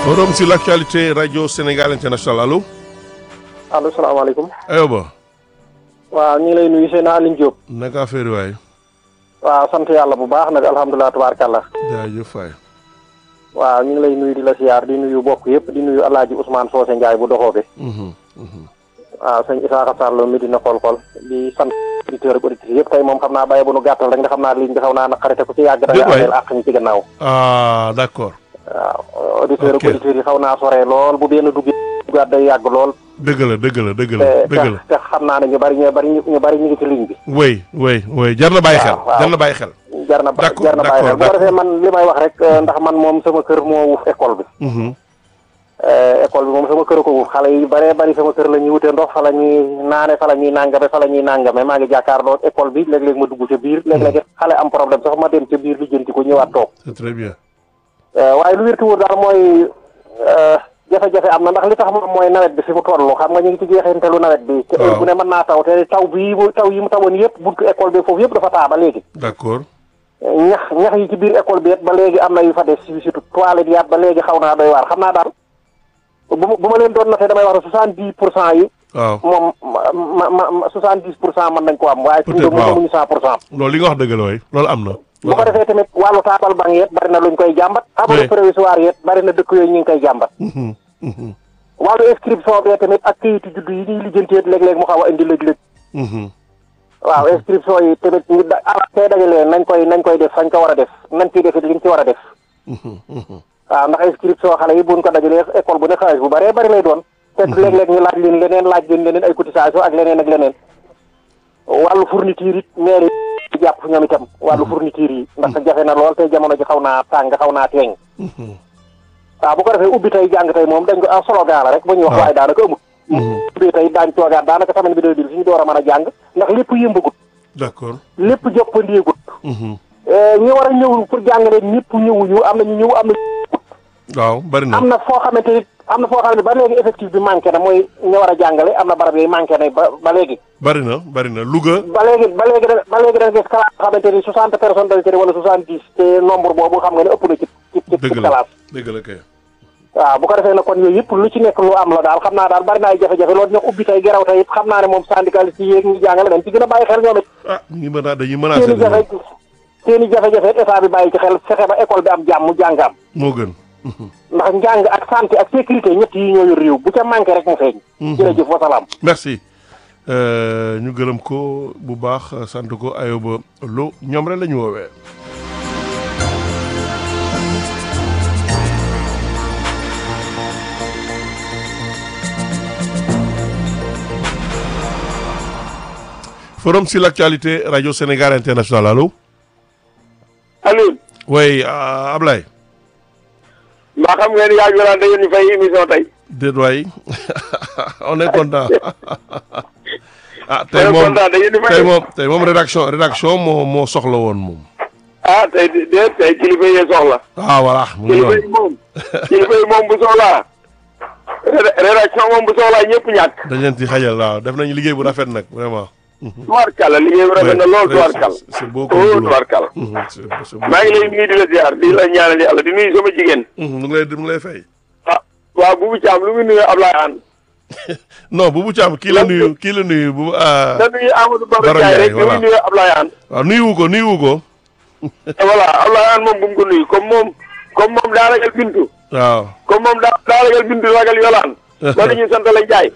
Forum sur l'actualité Radio Sénégal International allo. allo salaamaaleykum. Ayoba. waaw ñu ngi lay nuyu seen Aline Diop. naka affaire waay. waaw sant yàlla bu baax nag alhamdulilah tubaarkàlla. jaajëf waay. waaw ñu ngi lay nuyu di la siyaar di nuyu bokk yëpp di nuyu El Hadj Ousmane Socé Ndiaye bu doxoo bi. waaw sëñ Isaaxa Sarr mi dina xool-xool di sant auditeurs ak auditrices yëpp tey moom xam naa bàyyi bu nu gàttal rek nga xam naa ligne bi xaw naa naqarite ku ci yàgg da nga ameel àq ñi ci gannaaw. ah d'accord. waaw auditeurs ak auditrices yi xaw naa sore lool bu benn duggee duggaat day yàgg lool. dëgg la dëgg la dëgg la te dëgg la. te xam naa ne ñu bari ñu bari ñu bari ñu ngi ci ligne bi. oui oui oui jar na bàyyi xel. waaw, waaw. jar na bàyyi xel. jar na ba D'accord, jar na bàyyi xel bu ko d'accord, defee man li may wax rek euh, ndax man moom sama kër moo wuuf école bi. Mhm. Euh, école bi moom sama kër ko wuuf xale yi baree bari sama kër la ñuy wute ndox fa la ñuy naane fa la ñuy nàngame fa la ñuy nàngame maa ngi jàkkaarloo école bi léeg-léeg ma dugg ca biir léeg-léeg xale am problème sax ma dem ca biir li jënti ko ñëwaat toog c'est très bien. Euh, waaye lu wérti wóor daal mooy euh, jafe-jafe am na ndax li tax moom mooy nawet bi fi mu toll xam nga ñu ngi ci jeexintelu nawet bi te heure Waaw. bu ne mën naa taw te taw bi mu taw yi mu tawoon yëpp buntu école bi foofu yëpp dafa taa ba léegi d'accord. ñax ñax yi ci biir école bi it ba léegi am na yu fa des surtout toilette yaat ba léegi xaw naa doy waar xam naa daal bu ma bu ma leen doon noté damay wax ne soixante dix pour cent yi waaw moom ma ma ma soixante dix pour cent mën nañ ko am waaye fi mu Peut-être, doon waaw. mënuñu cent pour cent loolu li nga wax dëgg la waay loolu am na. bu ko defee tamit wàllu taabal banc yeet bari na luñ koy jàmbat Oui. abri provisoire yeet bari na dëkk yooyu ñu ngi koy jàmbat Mhm, mhm, wàllu inscription bee tamit ak kayitu juddu yi ñuy lijjanteet léeg-léeg mu xaw a indi lëj-lëj mhm. waaw inscription yi tamit ñu da ah tey dajalee nañ koy nañ koy def fañ ko war a def nañ ciy def it liñ ci war a def Mhm, mhm. waaw ndax inscription xale yi buñ ko dajalee école bu ne xaalis bu bëree bëri lay doon te léeg-léeg ñu laaj leen leneen laaj leen leneen ay cotisation ak leneen ak leneen wàllu fourniture it maire yi jàpp ñoom itam wàllu fourniture yi ndax jafe na lool te jamono ji xaw naa tàng xaw naa teeñ Mhm. waaw bu ko defee ubbi tey jàng tey moom dañ ko ah slogan la rek ba ñuy wax waaw. waaye daanaka amut Mhm. ubbi tey daañ toogaat daanaka semaine bi deux bil suñu door a mën a jàng ndax lépp yëmbagut d'accord. lépp jëppandeegut Mhm. ñi war a ñëw pour jàng leen ñëpp ñëwuñu am na ñu ñëw am na waaw bari na. am na foo xamante ni am na foo xamante ni ba léegi effectif bi manqué na mooy ñu war a jàngale am na barab yooyu manqué na ba ba léegi bari na bari na Louga. ba léegi ba léegi da ba léegi da nga gis classe boo xamante ni soixante personnes dañ ci ne wala soixante dix te nombre boobu xam nga ne ëpp na ci ci ci dëgg ci la classe dëgg la kay. waaw bu ko defee nag kon yooyu yëpp lu ci nekk lu am la daal xam naa daal bari na ay jafe-jafe loolu ñu ubbi tey geraw tey it xam naa ne moom syndicaliste yi yéeg ñi jàngale dañ ci gën a bàyyi xel ñoom it ah ñu ngi mën a dañuy seen menacer i jafe seen i jafe-jafe it état bi bàyyi ci xel fexe ba école bi am jàmm jàng am moo gën. Mhm. ndax njàng ak santé ak sécurité ñett yi ñoo yor réew bu ca manqué rek mu feeñ jërëjëf wasalaam merci Euh, ñu gërëm ko bu baax sant ko Ayoba Lo ñoom rek la ñu woowee. Forum sur l'actualité Radio Sénégal International allo. Alioune oui euh, Ablaye. mbaa xam ngeen yaa ngi da ngeen ñu fay émission tey déet waay on est content ah ma tey ne moom kontaan da ngeen di tey fay moom tey moom rédaction rédaction moo moo soxla woon moom. ah tey de de tey kilifa yee soxla ah voilà mu ngi kilifa yi noonu moom kilifa yi moom bu soxlaa ré- rédaction moom bu soxlaa ñëpp ñàkk dañ leen ci xajal waaw def nañu liggéey bu rafet nag vraiment. tubaarkàlla liggéey bi rafet na lool tubaarkàlla c'est- c'est beaucoup oh boulot. tubaarkàlla Mhm, c'est- c'est maa ngi lay nuyu di la ziar di la ñaanal yàlla di nuyu sama jigéen Mhm, mu ngi lay mu ngi lay fay. ah waaw bu bu caam lu mu nuyu Ablaye An non Boubou Thiam kii la nuyu kii la nuyu bu ah da nuyu Amadou Baba Baro Ndiaye Ndiaye, rek lu voilà. muy nuyu Ablaye An waaw nuyuwu ko nuyuwu ko voilà Ablaye An moom bu mu ko nuyu comme moom comme moom daa ragal bintu waaw. comme moom daa daa ragal bintu ragal yolaan loolu ñuy sant la Ndiaye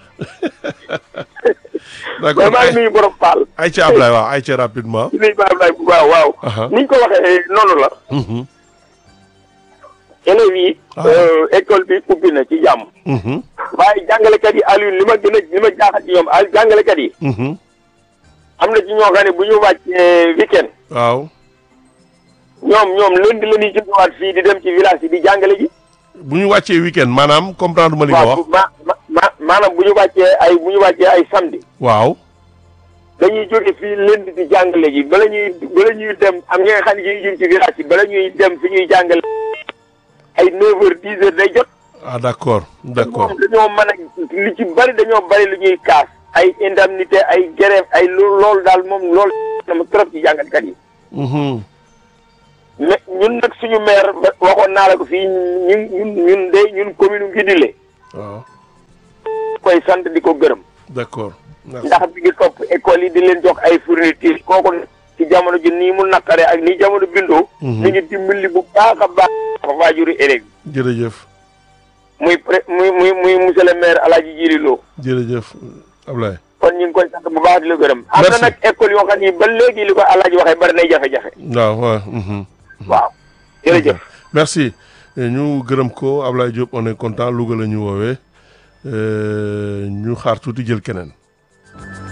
mais d'accord maa ngi nuyu borom Paal ay ca Ablaye waaw ay ca rapidement. di nuyu Baye Ablaye bu baax waaw. Aha. ni ñu ko waxee noonu la. Mhm, élèves yi. Ah. euh, école bi ubbi na ci jàmm. mhm, waaye jàngalekat yi Aliou li ma gën a li ma jaaxal ci ñoom ay jàngalekat yi. mhm. am na ci ñoo xam ne bu ñu wàccee weekend waaw ñoom ñoom lundi la ñuy jógewaat fii di dem ci village yi di jàngale ji. bu ñu wàccee week-end maanaam comprendre ma li nga waaw wax. bu- ma ma ma maanaam bu ñu wàccee ay bu ñu wàccee ay samedi. waaw. dañuy jóge fii lundi di jàngale ji bala ñuy bala ñuy dem am ñi nga xam ne ñuy jëm ci village yi bala ñuy dem fi ñuy jàngale ay 9 heures 10 heures day jot. ah d'accord d'accord moom dañoo mën a li ci bari dañoo bari lu ñuy kaas ay indemnité ay grève ay lo- loolu daal moom loolu sama trop ci jàngalkat yi Mhm. mais ñun nag suñu maire ba- waxoon naa la ko fii ñun ñun ñun de ñun commune Ngidile waaw koy sant di ko gërëm d'accord merci ndax bi ngi topp école yi di leen jox ay fourniture kooku ci jamono ji nii mu naqare ak nii jamono bindoo Mhm. mi ngi dimbali bu baax a baax waajuri élèves yi jërëjëf muy pré muy muy muy monsieur le maire Alaaji Jiri Lo jërëjëf Ablaye kon ñu ngi koy sant bu baax di la gërëm am na Merci. nag école yoo xam ni ba léegi li ko Alaaji waxee bari nay jafe-jafe waaw waaw mhm. waaw jërëjëf merci ñu gërëm ko Ablaye Diop on est content Louga la ñu woowee euh, ñu xaar tuuti jël keneen